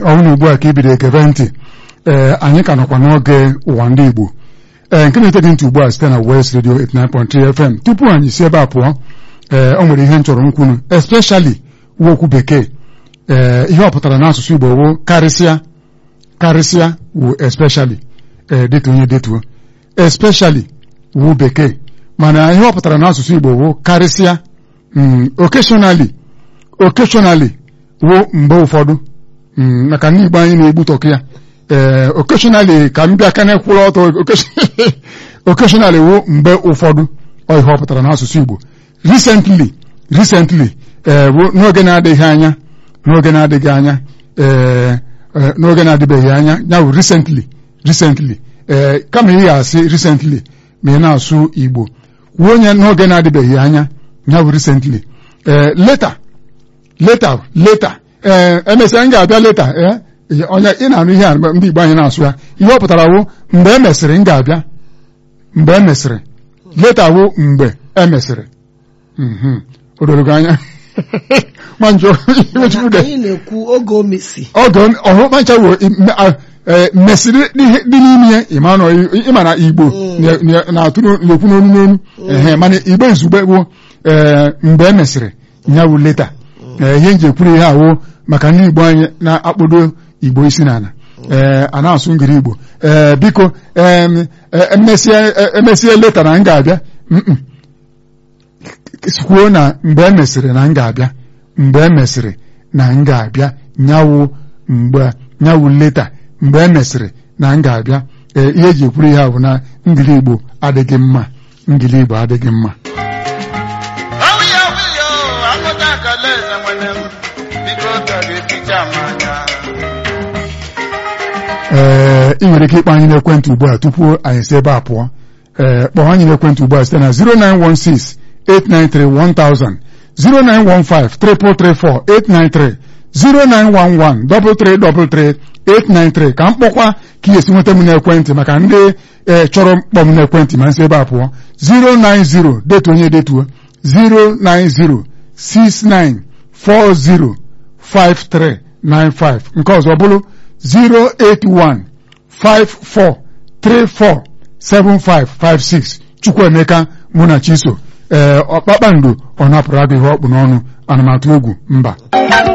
ọnwụ ugbu a ka ibido ekebe ntị ee anyị ka nọkwa n'oge ụwa ndị Igbo ee nke na-ete gị ntị ugbu a site na West Radio 89.3 FM tupu anyị si ebe a pụọ ee o nwere ihe m chọrọ nkwunu especially uwe okwu bekee ee ihe ọ pụtara n'asụsụ Igbo wụ karịsịa karịsịa wụ especially ee detuo onye detuo especially wụ bekee mana ihe ọ pụtara n'asụsụ Igbo wụ karịsịa occasionally occasionally wụ mgbe ụfọdụ maka ndị Igbo anyị na-egbu tọkụ ya ee occasionally ka m bịa ka na-ekwụrụ ọtọ occasionally wụ mgbe ụfọdụ ọ ihe ọ pụtara n'asụsụ Igbo recently recently ee n'oge na-adịghị anya n'oge na-adịghị anya ee n'oge na-adịbeghị anya ya wụ recently recently ee kama ị ga-asị recently ma ị na-asụ Igbo kwuo onye n'oge na-adịbeghị anya ya wụ recently ee leta leta leta ee emesịa m ga-abịa leta ee onye ị na-anụ ihe a ndị Igbo anyị na-asụ ya ihe ọ pụtara wụ mgbe e mesịrị m ga-abịa mgbe e mesịrị leta wụ mgbe e mesịrị o doro gị anya ma njọ anyị na-ekwu oge o mesi oge ọhụ mancha wo mesịrị dị n'ime ya ịma na Igbo na-atụ na-ekwu n'onu n'onu ehe mana Igbo izugbe bụ mgbe e mesịrị ya wụ leta ihe nji ekwuru ihe awụ maka ndị Igbo anyị na-akpọdo Igbo isi n'ala ee a na-asụ ngiri Igbo ee biko emesịa leta na m ga-abịa kwuo na mgbe e mesịrị na m ga-abịa mgbe e mesịrị na m ga-abịa nyawụ mgbe nyawụ leta mgbe e mesịrị na m ga-abịa ee ihe eji ekwuru ihe a bụ na ngili Igbo adịghị mma ngili Igbo adịghị mma ee ị nwere ike ịkpọ anyị n'ekwentị ugbu a tupu anyị si ebe a pụọ ee kpọọ anyị n'ekwentị ugbu a site na 0916 893 1000 0915 334 893 0911 333 893 ka m kpọkwa ka ị esi nweta m n'ekwentị maka ndị ee chọrọ mkpọ m n'ekwentị ma nsị ebe a pụọ 090 detuo onye detuo 090 6940 5395 nke ọzọ bụrụ 08154347556 Chukwuemeka Munachiso ee ọkpakpando ọ napụrụ agụ ihe ọkpụ n'ọnụ anụmatụ egwu mba